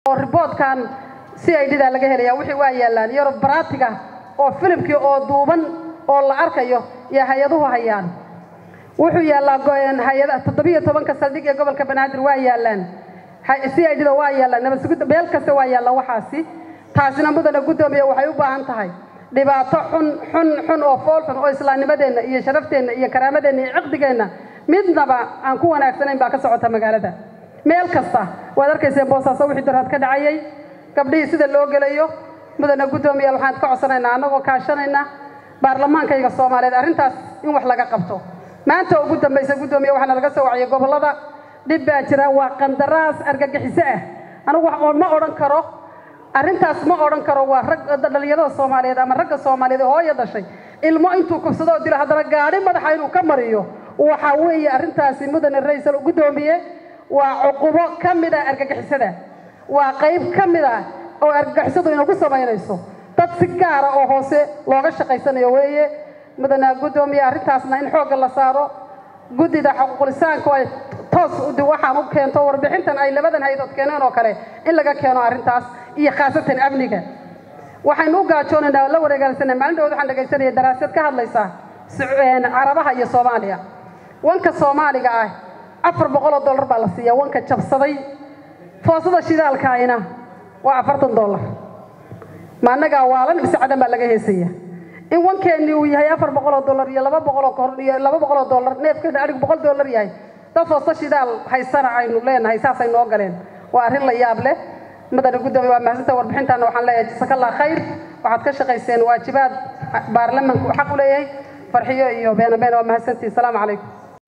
oo riboodkan c i d da laga helaya wixii waa yaallaan iyo baraatiga oo filimkii oo duuban oo la arkayo iyo hay-aduhu hayaan wuxuu yaallaa hay-ada toddobiyo tobanka saldhig ee gobolka banaadir waa yaallaan c i d da waa yaallaan nabadsugidda meel kasta waa yaalla waxaasi taasina mudana guddoomiya waxay u baahan tahay dhibaato xun xun xun oo fool xun oo islaamnimadeenna iyo sharafteenna iyo karaamadeenna iyo ciqdigeenna midnaba aan ku wanaagsanayn baa ka socota magaalada meel kasta waad arkayseen boosaaso wixii darhad ka dhacayay gabdhihii sida loo gelayo mudana guddoomiyaal waxaan ka codsanaynaa annagoo kaashanayna baarlamaankayga soomaaliyeed arrintaas in wax laga qabto maanta ugu dambaysa guddoomiya waxaana laga soo waciyay gobollada dhib baa jira waa qandaraas argagixiso ah anigu ma odhan karo arrintaas ma odhan karo waa rag dhalinyarada soomaaliyeed ama ragga soomaaliyeed oo hooya dhashay ilmo intuu kubsado oo dilo haddana gaadhi madaxa inuu ka mariyo waxa weeye arrintaasi mudane ra-iisal guddoomiye waa cuqubo ka mid ah argagixisada waa qayb ka mid ah oo argagixisadu inagu samaynayso dad si gaara oo hoose looga shaqaysanayo weeye mudane guddoomiye arrintaasna in xoogga la saaro guddida xuquuqlisaanku ay toos waxaan u keento warbixintan ay labadan hay-adood keeneen oo kale in laga keeno arrintaas iyo khaasatan amniga waxaynu u gaajoonaynaa la wareegaalsanay maalin dhawood waxaan dhegaysanaya daraasad ka hadlaysa carabaha iyo soomaaliya wanka soomaaliga ah afar boqol oo dollar baa la siiya wanka jabsaday foosada shidaalkaayna waa afartan dollar ma annagaa waalan mise cadan baa laga heesaya in wankeenni uu yahay afar boqol oo dollar iyo laba boqol oo kor iyo laba boqol oo dollar neefkeena adhigu boqol dollar yahay dad foosto shidaal haysana aynu leenahay saasay noo galeen waa arrin la yaab leh mudane guddoomiye waa mahadsantaha warbixintaana waxaan leeyahay jasakallah khayr waxaad ka shaqayseen waajibaad baarlamanku xaq u leeyahay farxiyo iyo beena beena waa mahadsantihi asalaamu calaykum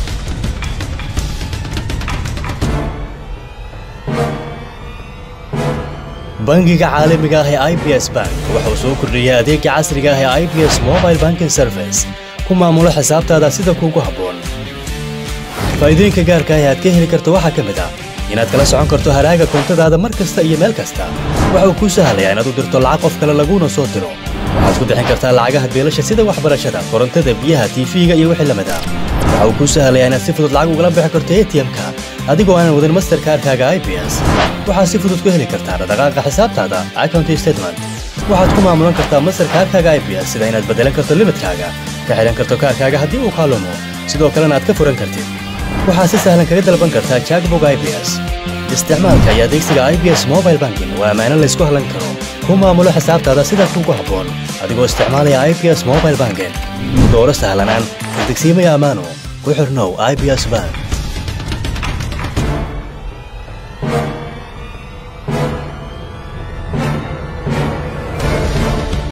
bangiga caalamiga ah ee i b s bank wuxuu soo kordhiyey adeega casriga ah ee i b s mobile banking service ku maamulo xisaabtaada sida kuugu habboon faa'iidooyinka gaarka ah ee aad ka heli karto waxaa ka mid ah inaad kala socon karto haraaga koontadaada mar kasta iyo meel kasta waxa uu kuu sahlayaa inaad u dirto lacag qof kale laguuna soo diro waxaad ku bixin kartaa lacagaha beelasha sida waxbarashada korontada biyaha tiifiga iyo wixii lamid ah waxa uu kuu sahlayaa inaad si fudud lacag ugala bixi karto a t m-ka adigoo aanan wadin masterkaarkaaga i b s waxaad si fudud ku heli kartaa dhaqdhaqaaqa xisaabtaada account statement waxaad ku maamulan kartaa masterkaarkaaga i b s sida inaad beddelan karto limidkaaga ka xidhan karto kaarkaaga haddii uu kaalumo sidoo kalena aad ka furan kartid waxaad si sahlan kaga dalban kartaa jackbog i b s isticmaalka iyo adeegsiga i b s mobile banking waa ammaano laysku hallan karo ku maamulo xisaabtaada sida kuugu habboon adigoo isticmaalaya i b s mobile banking dooro sahlanaan degsiimaya ammaano ku xirnow i b s bank